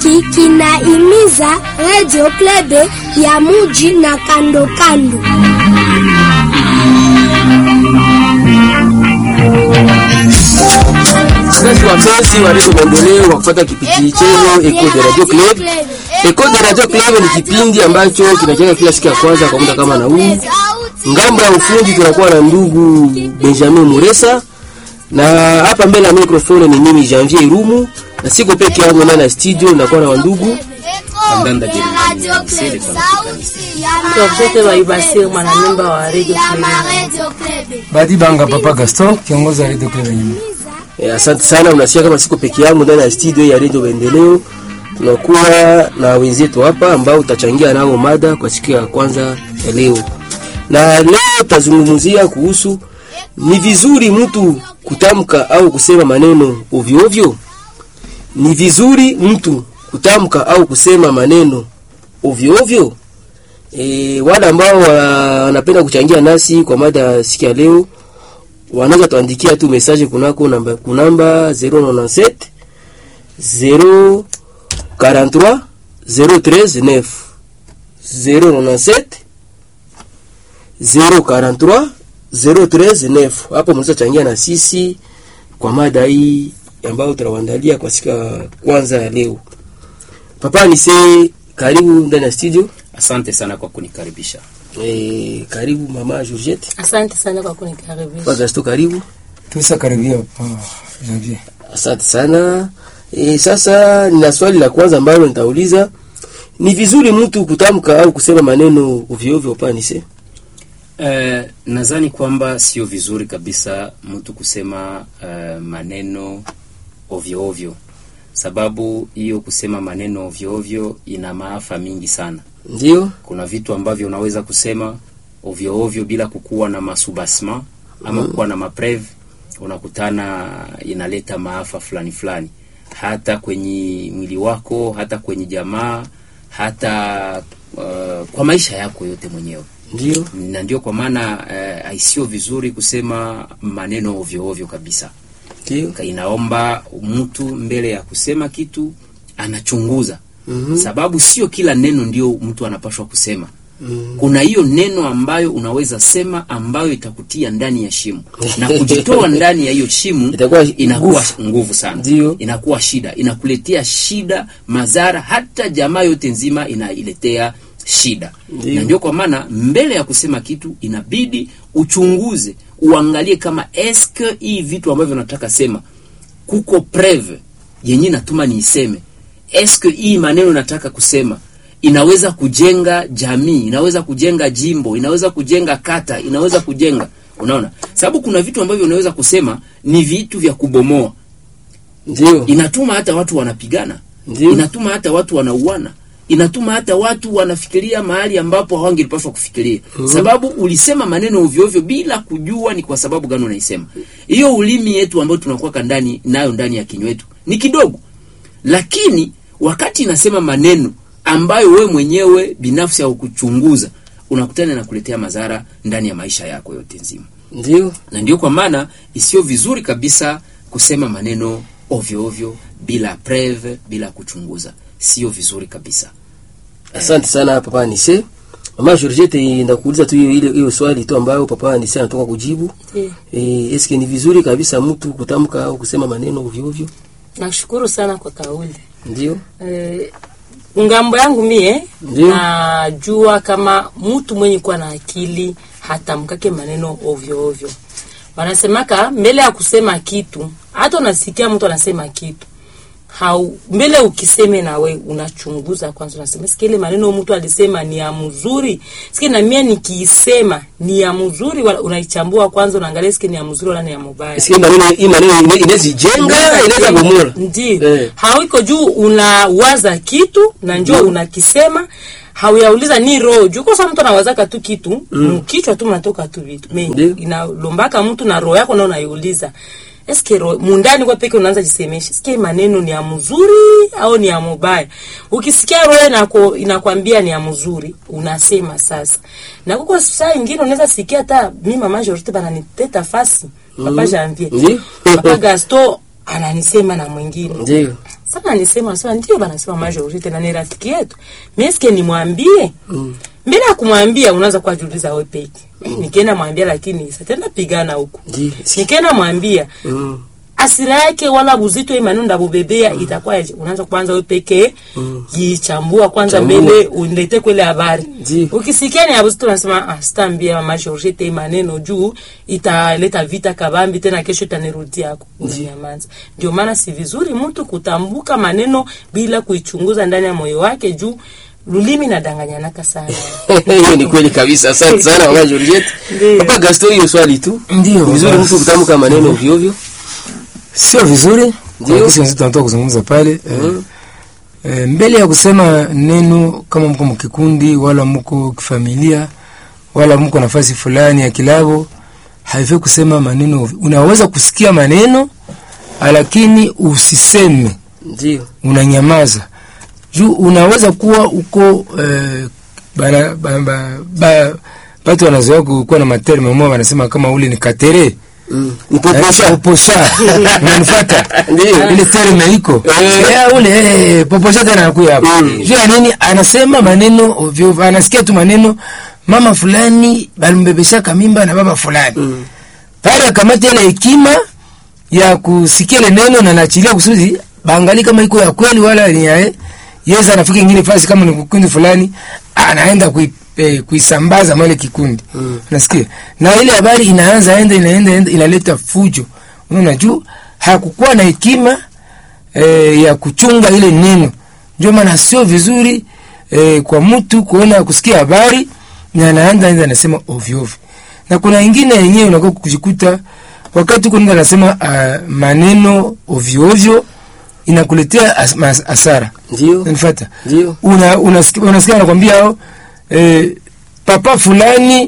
hiki kinaimiza Radio Klebe ya muji na kando kando. Wazazi wapenzi wa redio Maendeleo wa kufuata kipindi chenu Eco de Radio Club. Eco de Radio Club ni kipindi ambacho kinajenga kila siku ya kwanza kwa muda kama na huu. Ngambo ya ufundi tunakuwa na ndugu Benjamin Muresa na hapa mbele ya microphone ni mimi Janvier Irumu na siko peke yangu ndani ya studio, nakuwa na wandugu Andanda Jeremani Msele kwa Tuwapete waibasiri mwanamemba wa Radio Badi Banga Papa Gaston, kiongozi wa Radio Club Nyuma. Eh, asante sana. Unasikia kama siko peke yangu ndani ya studio ya Radio Maendeleo, tunakuwa na wenzetu hapa ambao utachangia nao mada kwa siku ya kwanza ya leo, na leo tutazungumzia kuhusu ni vizuri mtu kutamka au kusema maneno ovyo ovyo. Ni vizuri mtu kutamka au kusema maneno ovyo ovyo. E, wale ambao wanapenda kuchangia nasi kwa mada ya siku ya leo wanaweza tuandikia tu message kunako namba kunamba 097 043 039 097 043 039. Hapo mnaweza changia na sisi kwa mada hii ambayo tunawaandalia kwa siku ya kwanza ya leo. Papa ni se karibu ndani ya studio. Asante sana kwa kunikaribisha. E, karibu mama Georgette. Asante sana kwa kunikaribisha. Kwa Gasto karibu. Tusa karibia Papa Janvier. Asante sana. E, sasa nina swali la kwanza ambalo nitauliza. Ni vizuri mtu kutamka au kusema maneno ovyo ovyo panise? Eh, nadhani kwamba sio vizuri kabisa mtu kusema eh, maneno ovyo ovyo, sababu hiyo kusema maneno ovyo ovyo ina maafa mingi sana. Ndio? Kuna vitu ambavyo unaweza kusema ovyo ovyo bila kukuwa na masubasma ama kukuwa na mapreve, unakutana inaleta maafa fulani fulani, hata kwenye mwili wako, hata kwenye jamaa, hata uh, kwa maisha yako yote mwenyewe Ndio? na ndio kwa maana eh, haisio vizuri kusema maneno ovyo ovyo kabisa. Ndio? Ka- Inaomba mtu mbele ya kusema kitu anachunguza, Mhm. sababu sio kila neno ndio mtu anapashwa kusema. Mhm. Kuna hiyo neno ambayo unaweza sema ambayo itakutia ndani ya shimo na kujitoa ndani ya hiyo shimo Itakuwa inakuwa nguvu. nguvu sana, Ndio. inakuwa shida, inakuletea shida, madhara, hata jamaa yote nzima inailetea shida Ndio. na ndio kwa maana mbele ya kusema kitu inabidi uchunguze, uangalie kama eske hii vitu ambavyo nataka sema kuko preve yenye natuma niiseme, eske hii maneno nataka kusema inaweza kujenga jamii, inaweza kujenga jimbo, inaweza kujenga kata, inaweza kujenga unaona, sababu kuna vitu ambavyo unaweza kusema ni vitu vya kubomoa, Ndio? inatuma hata watu wanapigana Ndio? inatuma hata watu wanauana, inatuma hata watu wanafikiria mahali ambapo hawangelipaswa kufikiria, sababu ulisema maneno ovyo ovyo bila kujua ni kwa sababu gani unaisema. Hiyo ulimi yetu ambayo tunakuwa ndani nayo ndani ya kinywa yetu ni kidogo, lakini wakati inasema maneno ambayo we mwenyewe binafsi haukuchunguza, unakutana na kuletea madhara ndani ya maisha yako yote nzima Ndio? na ndio kwa maana isiyo vizuri kabisa kusema maneno ovyo ovyo bila preve, bila kuchunguza, sio vizuri kabisa. Asante sana papa Nise. Mama Georgette, ndakuuliza tu hiyo ile hiyo swali tu ambayo papa Nise anatoka kujibu. Ndiyo. Eh, eske ni vizuri kabisa mtu kutamka au kusema maneno ovyo ovyo? Nashukuru sana kwa kauli. Ndio? Eh, ngambo yangu mie Ndiyo. najua kama mtu mwenye kuwa na akili hatamkake maneno ovyo ovyo. Wanasemaka mbele ya kusema kitu, hata unasikia mtu anasema kitu hau mbele ukiseme na we unachunguza kwanza, unasema sikia ile maneno mtu alisema ni ya mzuri, sikia na mie nikiisema ni ya mzuri, wala unaichambua kwanza, unaangalia sikia ni ya mzuri wala ni ya mubaya. Eske maneno hii maneno ine- inaweza jenga, inaweza bomola. Ndio. Eh. Hawiko juu unawaza kitu na njoo unakisema hauyauliza ni roho juu kwa sababu mtu anawazaka tu kitu mm. kichwa tu mnatoka tu vitu me Ndio. inalombaka mtu na roho yako nao unaiuliza eske roho mundani kwa peke unaanza jisemesha sikia mmaneno ni ya mzuri au ni ya mubaya ukisikia roho inako inakwambia ni ya mzuri unasema sasa na kuko saa ingine unaweza sikia hata mimi mama Jorite bananiteta fasi papa Janvier Ndio. papa Gaston ananisema na mwingine Ndio. sana nisema nasema ndio banasema majorite na ni rafiki yetu meske nimwambie Mm. mbele ya kumwambia unaweza kuwajuliza wewe peke nikienda mwambia lakini satenda pigana huko Ndio. nikienda mwambia Mm. asira yake wala buzito imani ndabubebea itakuwa unaanza kwanza wewe pekee jichambua kwanza Chambua. mbele unilete kwele habari Ndio. ukisikia ni abuzito unasema ah, sitaambia mama Georgette hii maneno juu italeta vita kabambi tena kesho itanirudia yako unanyamaza ndio maana si vizuri mtu kutambuka maneno bila kuichunguza ndani ya moyo wake juu lulimi nadanganyanaka sana hiyo ni kweli kabisa asante sana mama Georgette Ndio. papa Gaston hiyo swali tu Ndio, Ni vizuri baba. mtu kutamka maneno ovyo ovyo sio vizuri Ndio. kwa kisi wenzetu wanatoka kuzungumza pale eh, eh, mbele ya kusema neno kama mko mkikundi wala mko kifamilia wala mko nafasi fulani ya kilabo haifai kusema maneno ovyo. unaweza kusikia maneno lakini usiseme ndio unanyamaza juu unaweza kuwa uko eh, bana, ba, ba, ba, batu wanazoea kuwa na materme mmoja wanasema kama ule ni katere Mm. ni poposha poposha unanifata Ndio. ile terme iko Eh. Eh, ule eh, poposha tena anakuya hapa Mm. juu ya nini anasema maneno ovyo ovyo. anasikia tu maneno mama fulani balimbebeshaka mimba na baba fulani Mm. pale akamata ile hekima ya kusikia ile neno na naachilia kusudi baangali kama iko ya kweli wala ni ya yeza anafika ingine fasi kama ni kikundi fulani anaenda kui, eh, kuisambaza mwele kikundi Mm. nasikia na ile habari inaanza enda inaenda enda inaleta fujo unaona juu hakukuwa na hekima eh, ya kuchunga ile neno ndio maana sio vizuri eh, kwa mtu kuona kusikia habari na anaanza enda anasema ovyo ovyo na kuna ingine yenyewe unakuwa kujikuta wakati uko nenda anasema uh, maneno ovyo ovyo inakuletea as, mas, asara ndio unanifuata ndio una unasikia unasikia anakwambia hao eh, papa fulani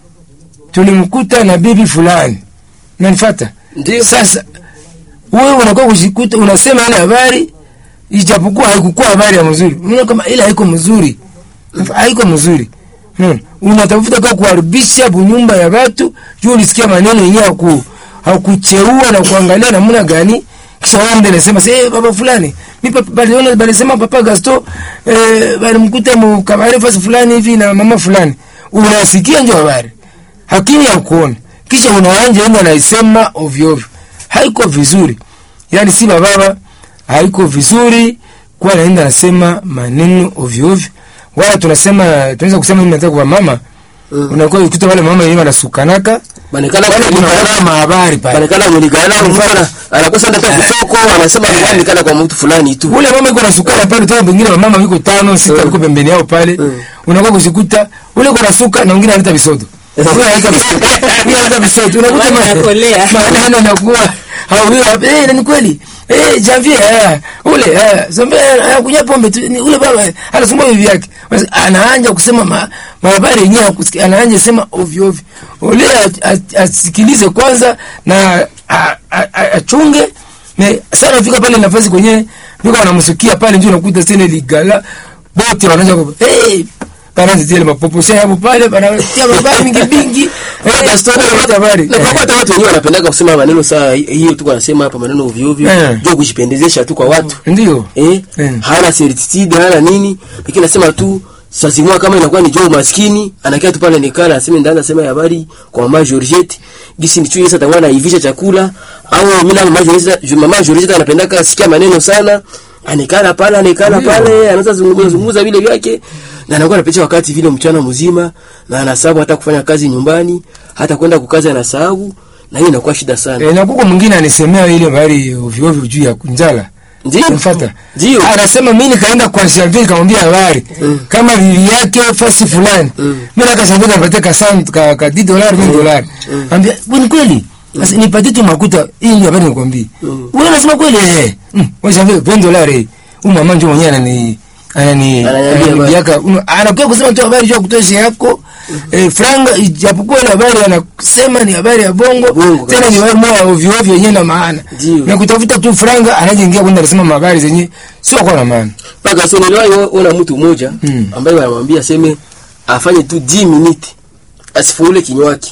tulimkuta na bibi fulani unanifuata ndio sasa wewe unakuwa kujikuta unasema ile habari ijapokuwa haikukuwa habari ya mzuri unaona kama ile haiko mzuri haiko mzuri unaona unatafuta kwa kuharibisha bunyumba ya watu juu ulisikia maneno yenyewe haku hakucheua na kuangalia namna gani kisha wewe ndio unasema sasa baba fulani mimi papa baliona balisema papa Gaston eh balimkuta mu kabari fasi fulani hivi na mama fulani unasikia ndio habari hakini ya kuona kisha unaanja enda naisema ovyo ovyo haiko vizuri yani si baba haiko vizuri kwa naenda nasema maneno ovyo ovyo wala tunasema tunaweza kusema mimi nataka kwa mama Mm. unakuwa ukuta wale mama yenyewe wanasukanaka banekana wale kuna kulikana wale mahabari pale banekana kulikana mtu ana- anakosa ndata kusoko anasema kulikana kwa mtu fulani tu ule mama iko nasukana pale tena pengine mama wiko tano sita Mm. wiko pembeni yao pale Mm. unakuwa kujikuta ule kuna suka na mwingine analeta visodo Huyo analeta visodo huyo analeta visodo unakuta Mama ma- anakolea. maneno yanakuwa au huyo eh na ni kweli eh Javier eh, ule eh zambe anakunywa pombe tu ni ule baba eh, anasumbua bibi yake Basi anaanza kusema ma, mahabari yenyewe hakusikia, anaanza sema ovyo ovyo ule a- a- asikilize kwanza na a- a- a- achunge ne sana fika pale nafasi kwenye ndio wanamsikia pale ndio unakuta tena ligala bote wanaanza ku hey banaanza tele mapopo sasa hapo pale banatia habari mingi mingi eh Gaston, wanaleta habari na kwa hata watu wenyewe wanapendaka kusema maneno saa hiyo tu wanasema hapa maneno ovyo ovyo Eh. ndio kujipendezesha tu kwa watu ndio eh Mm. hana certitude hana nini lakini nasema tu sasa mwa kama inakuwa ni joo maskini anakaa tu pale nikala aseme ndaanza sema habari kwa mama Georgette gisi nichue sasa takuwa naivisha chakula au mimi na mama Georgette mama Georgette anapendaka sikia maneno sana anikala pale anikala Ndio. pale anaanza zungumza zungumza vile vyake na anakuwa anapitisha wakati vile mchana mzima na anasahau hata kufanya kazi nyumbani hata kwenda kukaza anasahau na hiyo inakuwa shida sana eh na kuko mwingine anisemea ile habari ovyo ovyo juu ya kunjala ndio Unafuata? ndio Anasema mimi nikaenda kwa Janvier nikamwambia habari kama bibi yake fasi fulani. Mm. Mimi naka Janvier nipatie ka cent ka, ka 10 dollars 10 dollars. Ambia ni kweli. Sasa nipatie tu makuta hii ndio habari nikwambie. Mm. Wewe unasema kweli eh. Mm. Wewe Janvier 20 dollars eh. Huyu mama njoo mwenyewe anani anani Ananiambia anani habari. yaka uno- anakuwa kusema tu habari juu ya kutosha yako. Eh, franga ijapokuwa ile habari anasema ni habari ya bongo, Bongo tena kabisa. ni habari moja ovyo ovyo yenyewe na maana. Ndio. Na kutafuta tu franga anajengia kwenda anasema habari zenye sio kwa na maana. mpaka sasa niliwahi ona mtu mmoja Mm. ambaye wanamwambia aseme afanye tu 10 minutes asifule kinywaki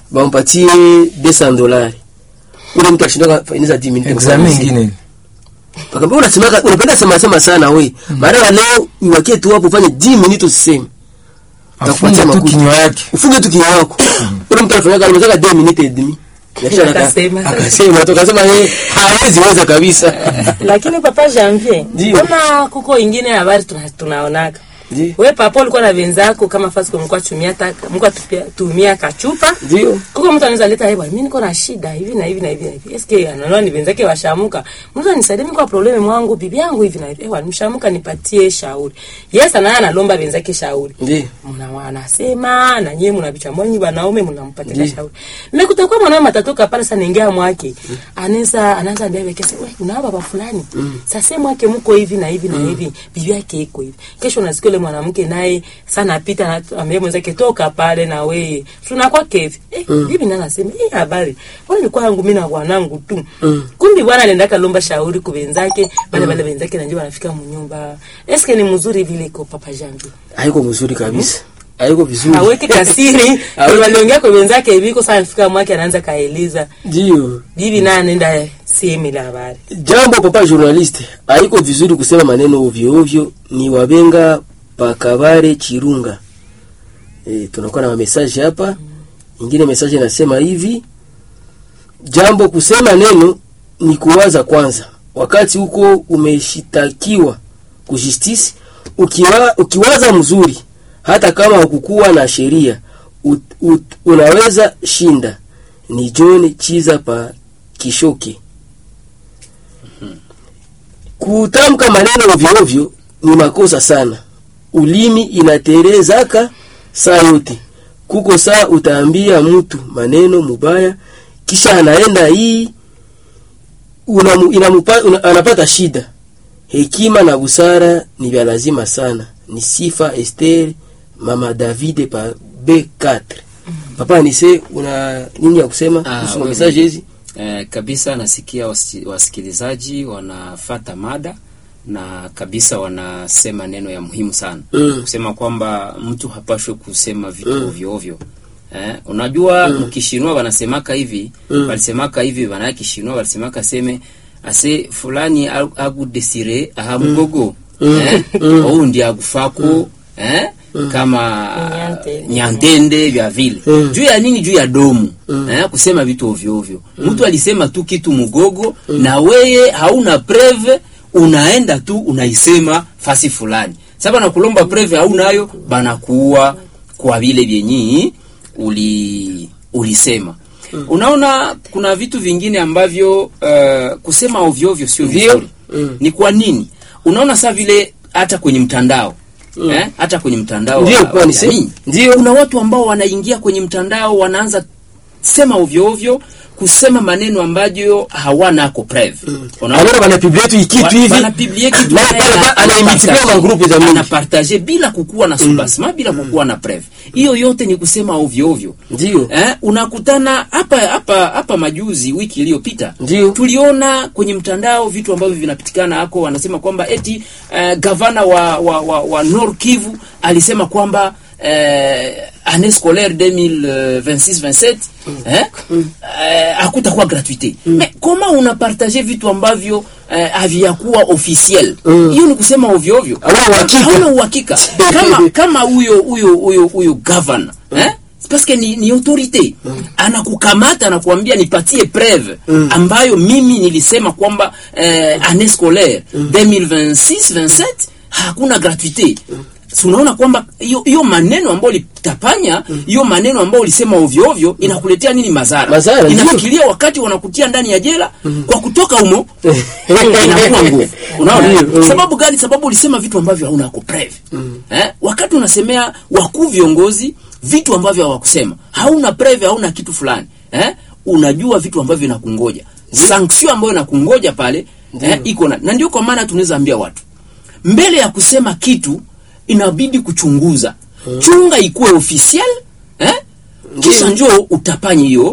bampatie 200 dolari ule mtu ashindoka fainiza 10 minutes Examen ingine. Akamwambia unasemaka unapenda sema sema sana we. Baada ya leo iwakie tu hapo ufanye 10 minutes usiseme. afunge tu makuta. kinywa yake Ufunge tu kinywa yako. Ule mtu anafanya kazi anataka 2 minutes et demi. Kisha aka- Akasema. akasema tukasema yeye hawezi weza kabisa. lakini papa janvier Ndio. mbona kuko ingine habari tuna, tunaonaka Ndio. we papa ulikuwa na wenzako kama fasi mlikuwa tumia taka mlikuwa tupia- tumia kachupa Ndio. kuko mtu anaweza leta hewa mimi niko na shida hivi na hivi na hivi na hivi eske anaona ni wenzake washamuka mtu nisaidie mimi kwa probleme mwangu bibi yangu hivi na hivi ewa nimshamuka nipatie shauri yes anaye analomba wenzake shauri Ndio. mna wanasema na nyie mnabichambua nyinyi wanaume mnampatia Ndiyo. shauri mmekuta kwa mwanaume matatoka pale sana ingia mwake anaweza anaanza ndio kesa wewe una baba fulani sasa mwake mko hivi na hivi na hivi bibi yake iko hivi kesho unasikia yule mwanamke naye sana apita na ambaye mwenzake toka pale na wewe tunakuwa kevi eh bibi nani anasema eh habari wale ilikuwa yangu mimi na bwanangu tu kumbi bwana anaenda kalomba shauri kwa wenzake wale wale wenzake na ndio wanafika mnyumba eske ni mzuri vile iko papa jangu Haiko mzuri kabisa. Haiko vizuri. aweke kasiri Haweki- waliongea kwa wenzake hivi kwa sana fika mwake anaanza kaeleza Ndio. bibi naye anaenda sehemu la habari Jambo papa journaliste, haiko vizuri kusema maneno ovyo ovyo, ni wabenga pakabare chirunga. E, tunakuwa na message hapa. Ingine message inasema hivi: jambo kusema neno ni kuwaza kwanza, wakati huko umeshitakiwa kujustice, ukiwa, ukiwaza mzuri, hata kama hukukuwa na sheria ut, ut, unaweza shinda. Ni John Chiza pa Kishoke. Kutamka maneno ovyo ovyo ni makosa sana. Ulimi inaterezaka saa yote. Kuko saa utaambia mtu maneno mubaya, kisha anaenda hii unamu, inamupa, una, anapata shida. Hekima na busara ni vya lazima sana. Ni sifa Esther mama Davide pa B4. Papa nise una nini ya kusema Ah, kuhusu wewe- message hizi? Eh, kabisa nasikia wasi- wasikilizaji wanafata mada na kabisa wanasema neno ya muhimu sana Mm. kusema kwamba mtu hapashwe kusema vitu ovyo ovyo. Eh, unajua mkishinwa wanasemaka hivi walisemaka hivi bana kishinwa walisemaka seme ase fulani a- agudesire ahamugogo eh, ou ndi agufako eh, kama Nyante. nyantende vya vile juu ya nini juu ya domu eh, kusema vitu ovyo ovyo mtu alisema tu kitu mugogo na weye hauna preve unaenda tu unaisema fasi fulani sasa na kulomba preve haunayo banakuua kwa vile vyenyi uli ulisema unaona kuna vitu vingine ambavyo uh, kusema ovyo ovyo sio Ndio. vizuri Mm. ni kwa nini unaona saa vile hata kwenye mtandao eh, hata kwenye mtandao Ndio, wa- kwa wa ni se- jamii. ndio. kuna watu ambao wanaingia kwenye mtandao wanaanza sema ovyo ovyo kusema maneno ambayo hawanako preve Unaona? Anaona banapiblia tu ikitu Wa- hivi. wanapiblie kitu Na naye pale ana- pa- anaimitilia anapartage. magrupu za mingi. Anapartage bila kukuwa na subasma bila kukuwa na preve hiyo yote ni kusema ovyo ovyo Ndio. eh, unakutana hapa hapa hapa majuzi wiki iliyopita Ndio. tuliona kwenye mtandao vitu ambavyo vinapitikana hako wanasema kwamba eti uh, gavana wa, wa, wa, wa Nord Kivu alisema kwamba uh, année scolaire 2026-27 eh, eh, hakutakuwa gratuite mais comment unapartage vitu ambavyo eh, haviyakuwa officiel hiyo ni kusema ovyo ovyo Hauna uhakika. hauna uhakika kama kama huyo huyo huyo huyo governor eh parce que ni, ni autorité anakukamata anakuambia nipatie preuve ambayo mimi nilisema kwamba eh, année scolaire 2026 27 hakuna gratuité Si unaona kwamba hiyo hiyo maneno ambayo ulitapanya hiyo maneno ambayo ulisema ovyo ovyo inakuletea nini madhara Madhara, ndio. inafikiria wakati wanakutia ndani ya jela kwa kutoka humo inakuwa nguvu unaona Ndio, mm. sababu gani sababu ulisema vitu ambavyo hauna preve eh? wakati unasemea wakuu viongozi vitu ambavyo hawakusema hauna preve hauna kitu fulani eh? unajua vitu ambavyo inakungoja sanction ambayo inakungoja pale eh? iko na na ndio kwa maana tunaweza ambia watu mbele ya kusema kitu inabidi kuchunguza chunga ikuwe officiel eh? kisha njoo utapanye hiyo